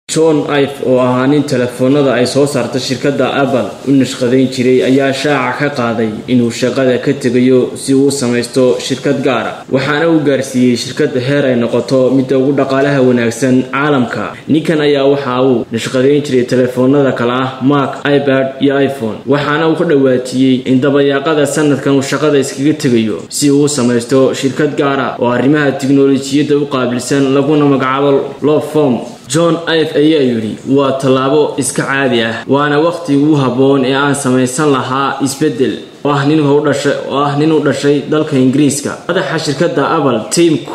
john ive oo ahaa nin telefoonada ay soo saarta shirkadda apple u nashqadayn jiray ayaa shaaca ka qaaday inuu shaqada ka tegayo si uu u samaysto shirkad gaara waxaana uu gaarsiiyey shirkadda heer ay noqoto midda ugu dhaqaalaha wanaagsan caalamka ninkan ayaa waxa uu nashqadayn jiray telefoonada kale ah mark ibad iyo iphone waxaana uu ka dhawaajiyey in dabayaaqada sanadkan uu shaqada iskaga tegayo si uu u samaysto shirkad gaara oo arrimaha tiknolojiyadda u qaabilsan laguna magacaabo lofom john ive ayaa yidhi waa tallaabo iska caadi ah waana wakhti ugu habboon ee aan samaysan lahaa isbeddel oo ah nin u dhashay dalka ingiriiska madaxa shirkadda apple tim